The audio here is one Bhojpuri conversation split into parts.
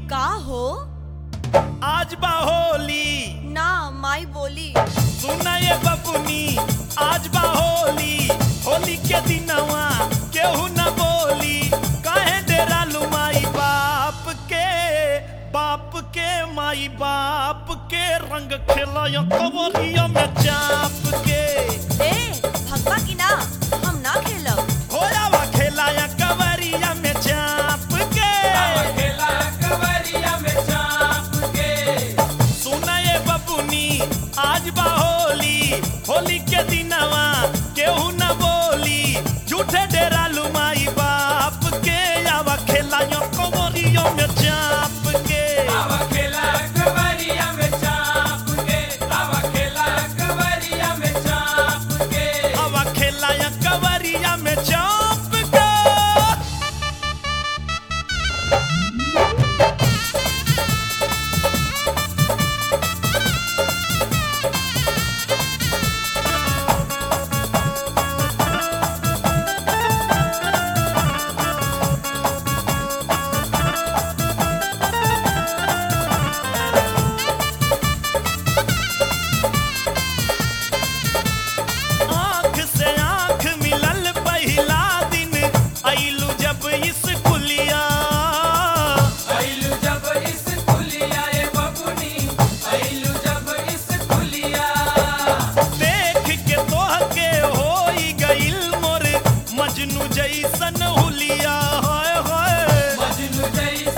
का हो आज बा होली ना माई बोली सुना ये बबुनी आज बा होली होली के दिनवा केहू न बोली काहे डेरा लुमाई बाप के बाप के माई बाप के रंग खेलायो कवरिया में चाप के ए भगवा की ना हम ना खेलब होयावा खेलाया कवरिया में चाप के सुना ये बबुनी आज बा होली होली के दिनवा केहू न बोली झूठे डेरा लुमाई बाप के आवा खेलायो कवरियो में चाप के आवा खेलाया कवरिया में चाप के आँख से आँख मिलल पहिला दिन आइलू जब इस कुलिया देख के तोह के होई गइल मोर मजनू जैसन हुलिया होय होय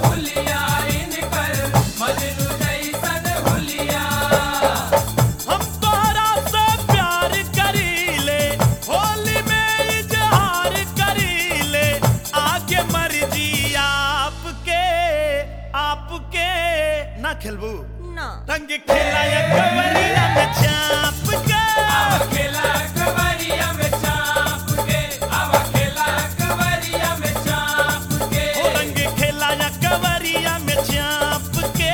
हम तोहरा से प्यार करीले होली में इजहार करीले आगे मर्जी आपके आपके ना खेलबू ना रंग खेलाया कवरिया में चाप के ओ रंग खेलाया कवरिया में चाप के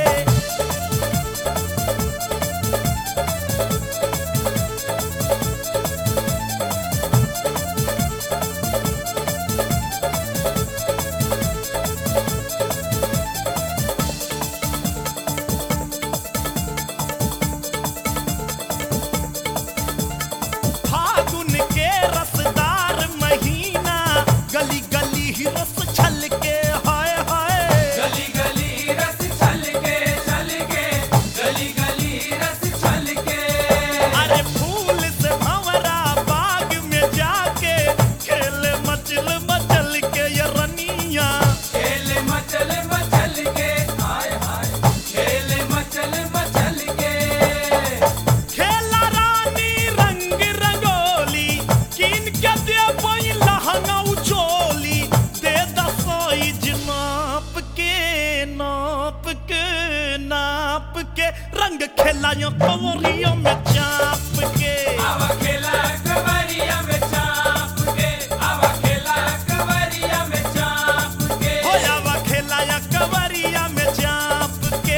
फागुन के रसदार महीना गली गली ही रस छलके हाय हाय गली गली रस छल के छल के गली गली रस छल के अरे फूल से भंवरा बाग में जाके खेल मचल मचल के ये रनिया खेल मचल मचल के हाय हाय खेल मचल मचल के खेला रानी रंग रंगोली किन के दे पई लहंगा उचोली दे दसाइज नाप के नाप के नाप के रंग खेलायो कवरियों में चाप के आवा खेला कवरिया में चाप के आवा खेला कवरिया में चाप के होयावा खेलाया कवरिया में चाप के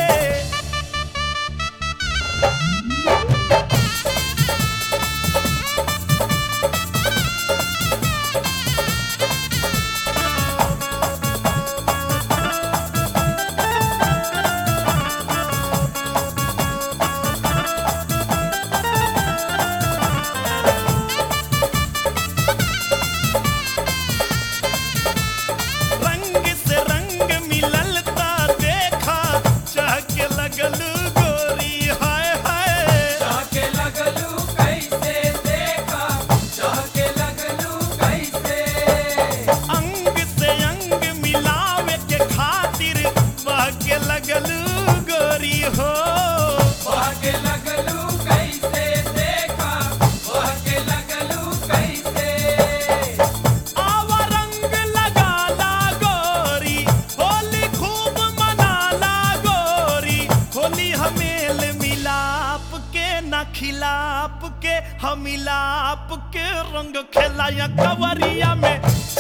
रंग से रंग मिलल ता देखा चहक लगल गोरी हाय हाय चाके लगलू कैसे देखा चाके लगलू कैसे अंग से अंग मिलावे के खातिर बहके लगल गोरी हो वाके लगलू कैसे देखा वाके लगलू कैसे आवा रंग लगाला गोरी होली खूब मनाला गोरी होली हमेल मिलाप के न खिलाप के हम मिलाप के रंग खेलाया कवरिया में